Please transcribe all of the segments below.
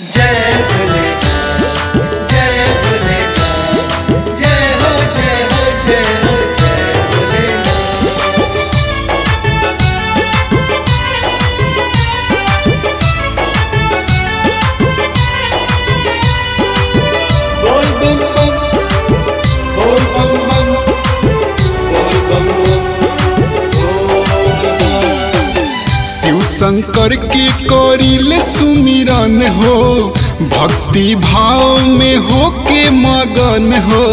जय भोलेनाथ जय भोलेनाथ जय हो जय हो जय हो जय भोलेनाथ बोल बम बम बोल बम बम बोल बम बम बोल बम शिव शंकर के करिले सुमिरन हो भक्ति भाव में हो के मगन हो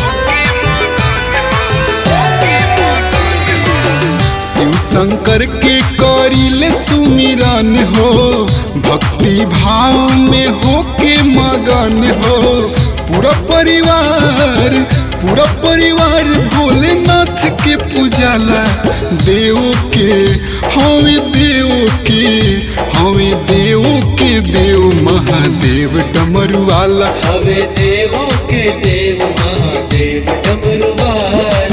शिव शंकर के करिले सुमिरन हो भक्ति भाव में हो के मगन हो पूरा परिवार पूरा परिवार भोलेनाथ के पूजाला देव के हमें देव के हमें देव के देव महादेव डमरू वाला हवे देवों के देव महादेव डमरू वाला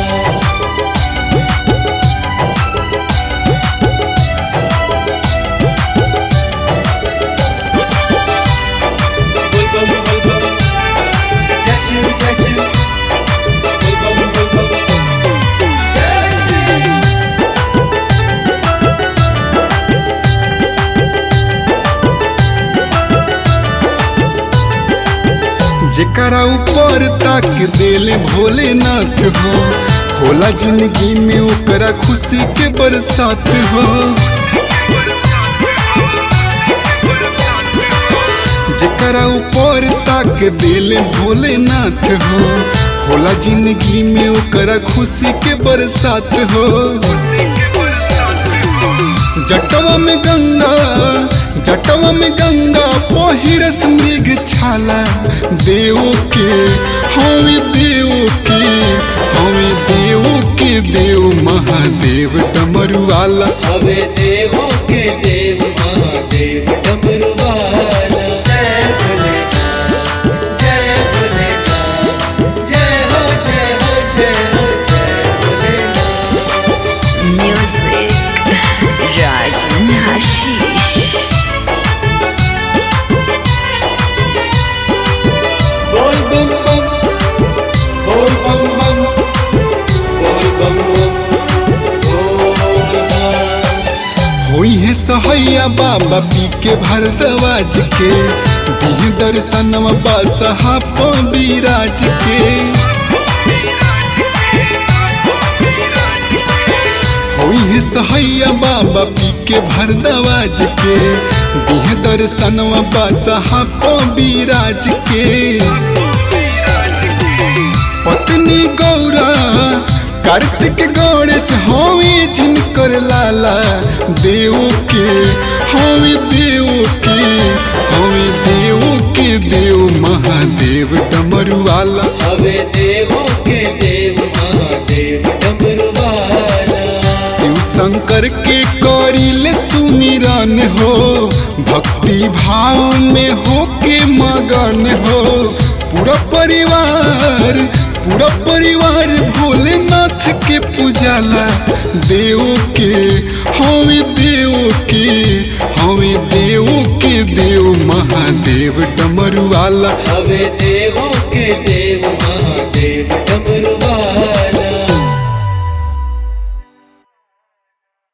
बोल बम बोल बम जय शिव जय शिव बोल बम बोल बम जय शिव जेकरा ऊपर तक देले भोलेनाथ हो होला जिंदगी में ओकरा खुशी के बरसात हो जेकरा ऊपर तक देले भोलेनाथ हो होला जिंदगी में ओकरा खुशी के बरसात हो जटवा में गंगा जटवा में गंगा पहिरस मृग छाला देव के हमें देव के हमें देव के देव महादेव डमरू वाला हवे देवों के देव महादेव डमरू वाला जय भोलेनाथ जय भोलेनाथ जय हो जय हो जय हो जय भोलेनाथ Music Rajan Hashish बोल बम बम बोल बम बम बोल बम बम बोल बम होई है सहैया बाबा पी के भरदवाज के दिह दर्शनवा बासहा बिराज के होई है सहैया बाबा पी के भरदवाज के दिह दर्शनवा बासहा बिराज के पत्नी गौरा कार्तिक गणेश हवे जिनकर लाला देव के हवे देव के हवे देव के देव महादेव डमरू वाला हवे देवों के देव महादेव डमरू वाला शिव शंकर के करिले सुमिरन हो भक्ति भाव में हो के मगन हो पूरा परिवार पूरा परिवार भोलेनाथ के पूजाला देव के हमें देव के हमें देव के देव महादेव डमरू वाला हवे देवों के देव